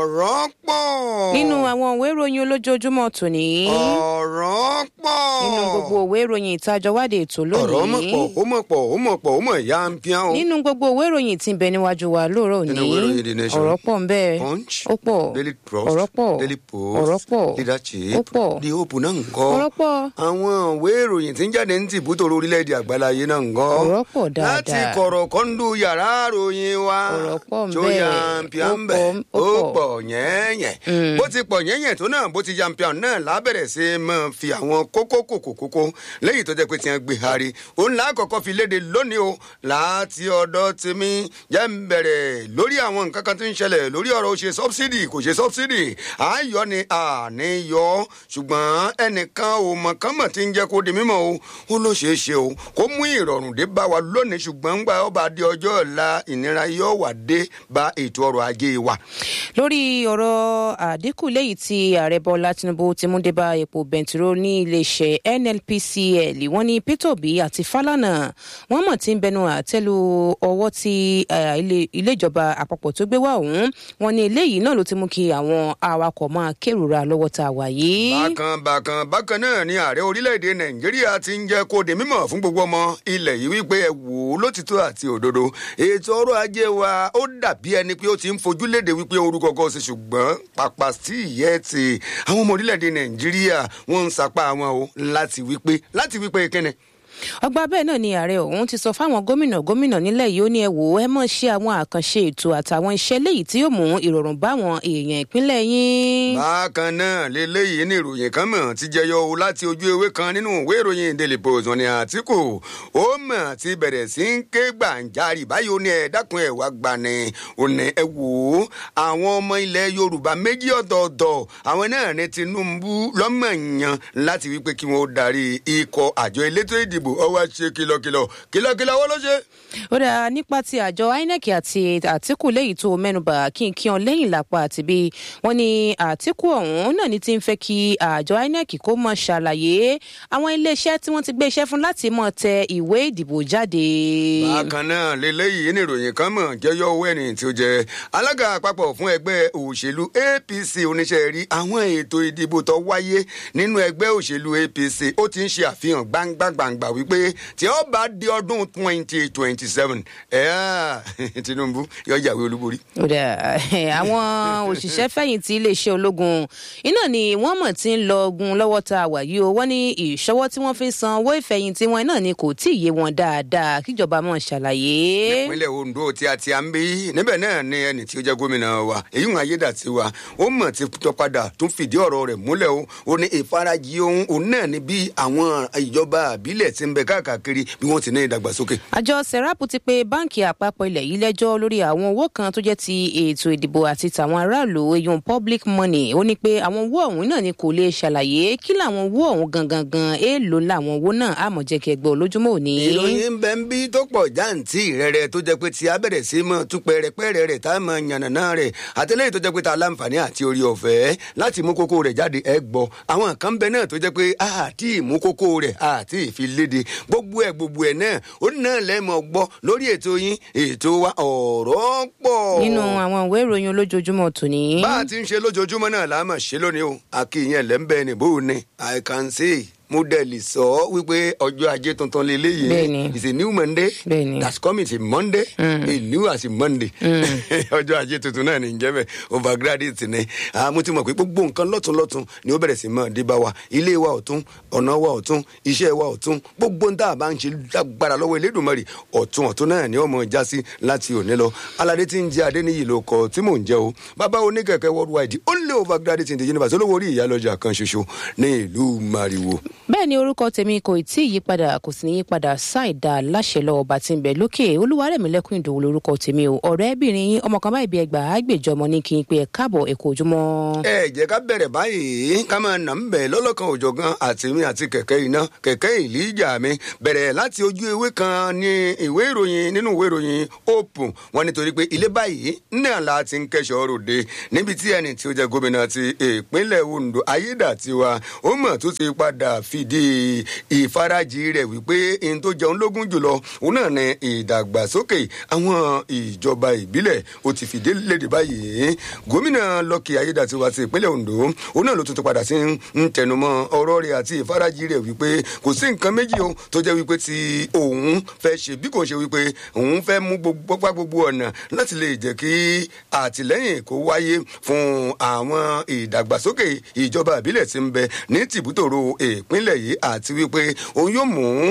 ọ̀rọ̀ pọ̀. nínú àwọn òwe ìròyìn olójoojúmọ́ tòní ọ̀rọ̀ pọ̀. nínú gbogbo òwe ìròyìn ìtajọwádìí ètò ọ̀rọ̀ mọ̀ lónìí pọ̀ ó mọ̀ pọ̀ ó mọ̀ pọ̀ ó mọ̀ ya ń pín o. nínú gbogbo òwe ìròyìn tí ń bẹ níwájú wa lóòrọ̀ òní Nínú ìwé ìròyìn The Nation, ọ̀rọ̀ pọ̀ ń bẹ Punch, ó pọ̀ Daily Trust, ọ̀rọ̀ pọ̀ Daily Post, ọ̀rọ̀ pọ̀ Leadership, ó pọ̀ The Hope náà ń kọ́. ọ̀rọ̀ pọ̀ àwọn ìwé ìròyìn tí ń jáde ní tìbútò orílẹ̀-èdè àgbáláyé náà ń kọ́. ọ̀rọ̀ pọ̀ dáadáa láti kọ̀rọ̀ kọ́ńdú yàrá ròyìn wa. Ọ̀rọ̀ pọ̀ ń tó bẹ. yàǹpìà ń Ó bẹ̀ pọ̀, ó ó pọ̀. pọ̀ yẹ́nyẹ̀. bó ti pọ̀ yẹ́nyẹ̀ tó náà bó ti yàǹpìà náà lábẹ̀rẹ̀ sí í máa fi àwọn kókó kòkó kókó lẹ́yìn tó jẹ́ pé tiẹ̀ gbé hari. òun là á kọ́kọ́ fi léde lónìí o láti ọ̀dọ̀ tèmi jẹ́ ń bẹ̀rẹ̀ lórí àwọn nǹkan kan tó ń ṣẹlẹ̀ lórí ọ̀rọ̀ ó ṣe sọ́bsidì kò ṣe sọ́bsidì àáyọ ni àní yọ ṣùgbọ́n ẹnìkan ò mọ̀ kán mọ̀ tí ń jẹ́ kó di mímọ́ o ó ló ṣeé ṣe o kó mú ìrọ̀rùn dé bá wa lónìí ṣùgbọ́n ń gba ọba di ọjọ́ ọ̀la ìnira yóò wà dé bá ètò ọrọ̀ ajé wa. lórí ọ̀rọ̀ àdínkù léyìí tí ààrẹ bọ́lá tinubu ti mú débá epo bẹntiró ní iléeṣẹ́ nnpcl wọ́n ní peter obi àti falana wọ́n mọ̀ tí ń bẹnu àtẹ́lu ọwọ́ tí eh, ilé- ilé ìjọba àpapọ̀ tó gbé wá ọ̀hún wọ́n ní eléyìí náà ló ti mú kí àwọn awakọ̀ máa kérora lọ́wọ́ tá a wà yìí. bákan bákan bákan náà ni ààrẹ orílẹ̀-èdè nàìjíríà ti ń jẹ́ kó di mímọ̀ fún gbogbo ọmọ ilẹ̀ yìí wípé ẹ wò ó lótìtọ́ àti òdodo ètò ọrọ̀ ajé wa ó dàbí ẹni pé ó ti ń fojú léde wípé orúkọ kan sí ṣùgbọ́n pàpà sí ìyẹ́ ti àwọn ọmọ orílẹ̀-èdè nàìjíríà wọ́n ń sapá wọn o láti wípé láti wípé kíni ọgbà bẹ́ẹ̀ náà ni ààrẹ ọ̀hún ti sọ fáwọn gómìnà gómìnà nílẹ̀ yìí ó ní ẹ wò ó ẹ mọ̀ ṣe àwọn àkànṣe ètò àtàwọn iṣẹ́ léyìí tí yóò mú ìrọ̀rùn báwọn èèyàn ìpínlẹ̀ yín. bákan náà lélẹ́yìí ní ìròyìn kan mọ̀ ti jẹyọ o láti ojú ewé kan nínú ìwé ìròyìn daily post wọn ni àtìkù ó mọ̀ ti bẹ̀rẹ̀ sí ń ké gbàǹjarì báyìí ó ní ẹ dákun ẹ̀ wá gbani ó ní ẹ wò ó àwọn ọmọ ilẹ̀ yorùbá méjì ọ̀tọ̀ọ̀tọ̀ àwọn náà ní tinubu lọ́mọ̀ọ́yàn láti wípé kí wọ́n darí ikọ̀ àjọ elétò ìdìbò ọwọ́ ṣe kìlọ̀kìlọ̀ kìlọ̀kìlọ̀ wọ́n ló ṣe. ó dáa nípa ti àjọ inec àti àtìkù léyìí tó mẹ́nubà kí n kí ọ lẹ́yìn lápá àti bí wọ́n ní àtìkù ọ̀hún náà ní ti ń fẹ́ kí àjọ inec kó mọ̀ ṣàlàyé àwọn iléeṣẹ́ tí wọ́n ti gbé iṣẹ́ fún láti mọ̀ tẹ ìwé ìdìbò jáde. bákan náà lélẹ́yìí ní ìròyìn kan mọ̀ jẹ́yọ́ owó ẹni tí ó jẹ́ alága àpapọ̀ fún ẹgbẹ́ òṣèlú apc oníṣẹ́ rí àwọn ètò ìdìbò tó wáyé nínú ẹgbẹ́ òṣèlú apc ó ti ń ṣe àfihàn gbangba-gbangba wípé tí ó bá di ọdún twenty twenty seven tinubu yóò jàwé olúborí. ó dáa àwọn òṣìṣẹ́ fẹ̀yìntì iléeṣẹ́ ológun iná ni wọ́n mọ̀ tí ń lọ ogun lọ́wọ́ tá a wà yìí o wọ́n ní ìṣọwọ́ tí wọ́n fi ń san owó ìfẹ̀yìntì wọn náà ni kò tí ì yé wọn dáadáa kíjọba mọ̀ ṣàlàyé. ìpínlẹ̀ ondo tí a ti à ń bí níbẹ̀ náà ni ẹni tí ó jẹ́ gómìnà wa èyí ń ayédàtiwa ó mọ̀ ti tọ́ padà tún fìdí ọ̀rọ̀ rẹ̀ múlẹ̀ o ó ní ìfarajì ohun òun náà ni bí àwọn ìjọba àbílẹ̀ ti ń bẹ káàkiri bí wọ́n ti ní ìdàgbàsókè. àjọ serap ti pe báǹkì àpapọ̀ ilẹ̀ yìí lẹ́jọ́ lórí àwọn owó kan tó jẹ́ ti ètò ìdìbò àti tàwọn aráàlú eyín public money ó ní pé àwọn owó ọ̀hún náà ni kò lè ṣàlàyé kí làwọn owó ọ̀hún gangan gan èèlò làwọn owó náà àmọ̀ jẹ́ kí ẹgbẹ́ olójúmọ́ òní. ìròyìn ń bẹ ń bí tó pọ̀ jáǹtì rẹ̀rẹ̀ tó jẹ́ pé tí a bẹ̀rẹ̀ sí mọ́ tú pẹ̀rẹ̀pẹ̀rẹ̀ rẹ̀ tá a mọ yànnàná rẹ̀ àtẹlẹ́yìn tó jẹ́ pé tá a láǹfààní àti orí ọ̀fẹ́ láti mú kókó rẹ̀ jáde ẹ gbọ́ àwọn kan bẹ náà tó jẹ́ pé àti ìmú kókó rẹ̀ àti ìfiléde gbogbo ẹ̀ gbogbo ẹ̀ náà ó náà lẹ́mọ̀ gbọ́ lórí ètò yín ètò wa ọ̀rọ̀ pọ̀. nínú àwọn ìwé ìròyìn olójoojúmọ́ tòní. bá a ti ń ṣe lójoojúmọ́ náà la máa ṣe lónìí o àkìyàn lẹ́ńbẹ̀ẹ́ nìbó ni i can say mo dẹ̀ lè sọ ọ́ wípé ọjọ́ ajé tuntun lélẹ́yìí Bẹ́ẹ̀ni. is a new monday Bẹ́ẹ̀ni. that's coming to monday a new as a monday ọjọ́ ajé tuntun náà ní jẹ́ bẹ́ẹ̀ overgraduate ni Ah, mo ti mọ̀ pé gbogbo nǹkan lọ́tún lọ́tún ni ó bẹ̀rẹ̀ sí mọ́ dé bá wa ilé wa ọ̀tún ọ̀nà wa ọ̀tún iṣẹ́ wa ọ̀tún gbogbo nta bá ń ṣe lágbára lọ́wọ́ elédùnmọ́rì ọ̀tún ọ̀tún náà ni ọmọ já sí láti òní lọ aládé tí ń jẹ adéníyì ló kọ tí mò ń jẹ o bàbá oníkẹ̀kẹ́ worldwide only overgraduate in the universe olówó orí ìyálọ́jà kan ṣoṣo ní ìlú mariwo bẹ́ẹ̀ ni orúkọ tèmi kò tí ì yípadà kò sì ní yípadà ṣáìdá láṣẹ lọ ọba tí ń bẹ lókè olúwarẹ̀mílẹ́kùn ìdòwò lórúkọ tèmi o ọ̀rẹ́bìnrin yín ọmọ kan báyìí bí ẹgbàá àgbèjọ ọmọ ní kí n pe ẹ káàbọ̀ ẹ kú ojúmọ́. ẹ jẹ́ ká bẹ̀rẹ̀ báyìí ká máa nà ń bẹ̀ lọ́lọ́kan òjọ̀gan àti mi àti kẹ̀kẹ́ iná kẹ̀kẹ́ ìlíjà mi bẹ̀rẹ̀ láti ojú ewé kan ní ìwé ìròyìn nínú ìwé ìròyìn open wọn nítorí pé ilé báyìí náà la ti ń kẹ́sọ̀ ròde níbi tí ẹni tí ó jẹ́ gómìnà ti ìpínlẹ̀ ondo ayédàtiwa ó mọ̀ tó ti padà fi fìdí ìfarajì rẹ̀ wípé ohun tó jẹun lógún jùlọ òun náà ní ìdàgbàsókè àwọn ìjọba ìbílẹ̀ ó ti fìdí léde báyìí gómìnà lọ́kì ayédàtiwa ti ìpínlẹ̀ ondo òun náà ló tún ti padà sí ń tẹnumọ́ ọ̀rọ̀ rẹ̀ àti ìfarajì rẹ̀ wípé kò sí nǹkan méjì o tó jẹ́ wípé tí òun fẹ́ ṣe bí kò ṣe wípé òun fẹ́ mú gbogbo gbogbo ọ̀nà láti lè jẹ́ kí àtìlẹ́yìn kó wáyé fún àwọn ìdàgbàsókè ìjọba ìbílẹ̀ tí ń bẹ ní tìbútòrò ìpínlẹ̀ yìí àti wípé òun yóò mú